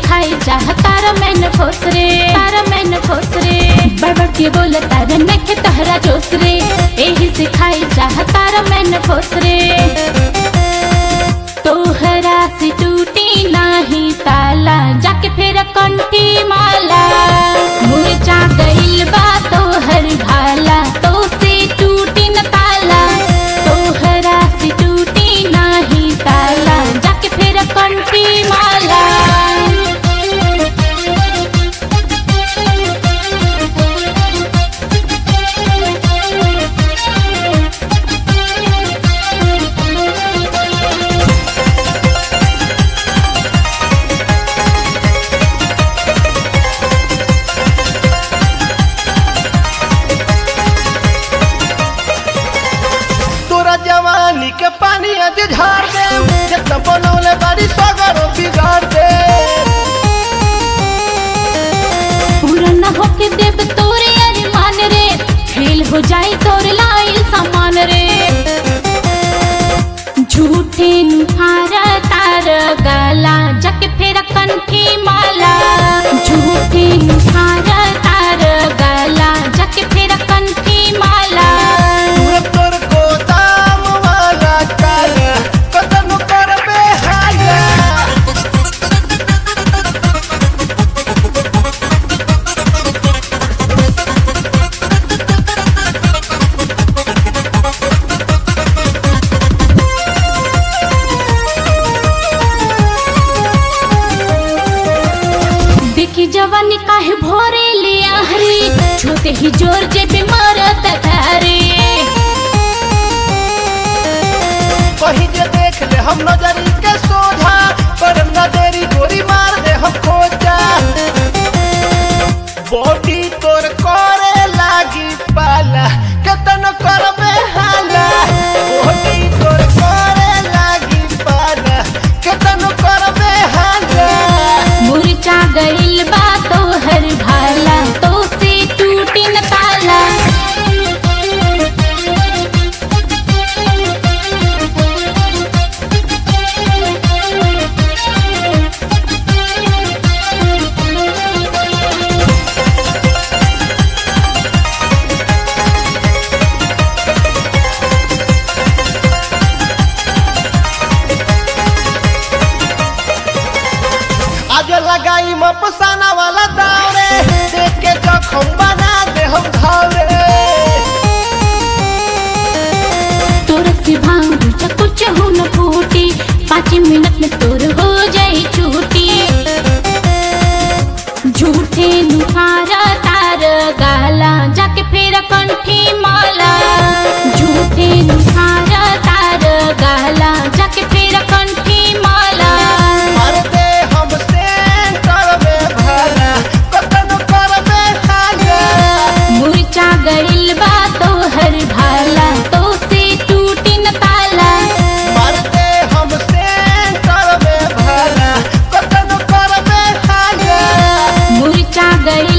सिखाई चाह तारा मैंने खोस रे तारा मैंने खोस रे बड़बड़ के बोल तारा नखे तहरा जोस रे एही सिखाई चाह तारा मैंने खोस रे तोहरा से टूटी नाही ताला जाके फिर कंठी माला मुरझा गइल बा तोहर भाला तो से टूटी न ताला तोहरा से टूटी नाही ताला जाके फिर कंठी माला तोरा जवानी के पानी आज झाड़ दे जितना बनौले बारी सगरो बिगाड़ दे पूरा न होके देव तोरे अरमान रे फेल हो जाई तोर लाइल सामान रे झूठे नुहारा तार गला जक फेर कंठी माला झूठे नुहारा तार गला जक फेर कंठी माला पूरा तोर गोदाम वाला काला कतन करबे हाया देखी जवानी काहे भोरे ले आहरी छोटे ही जोर जे बीमारत धारे कहीं जे देख ले हम नजरी के सोझा पर न देरी गोरी मार दे हम खोजा बॉडी तोर करे लागी पाला कतन करबे हाला बॉडी तोर करे लागी पाला कतन करबे हाला मुरझा गइल बा तोहर भाला तो से टूटी न ताला आज लगाई मपसाना वाला दावरे देख के जखम बना दे हम घावरे तोर से भांग कुछ हो न फूटी पाँच मिनट में तोर हो जाई छूटी झूठे नुहारा तार गाला जाके फेर कंठी माला झूठे नुहारा तार गाला जाके फेर कंठी माला मार दे हम सेंटर में भला कतन करबे हागा मुरझा गइल बा तोहर भाला तो से टूटी न ताला मार दे हम सेंटर में भला कतन करबे हागा मुरझा गइल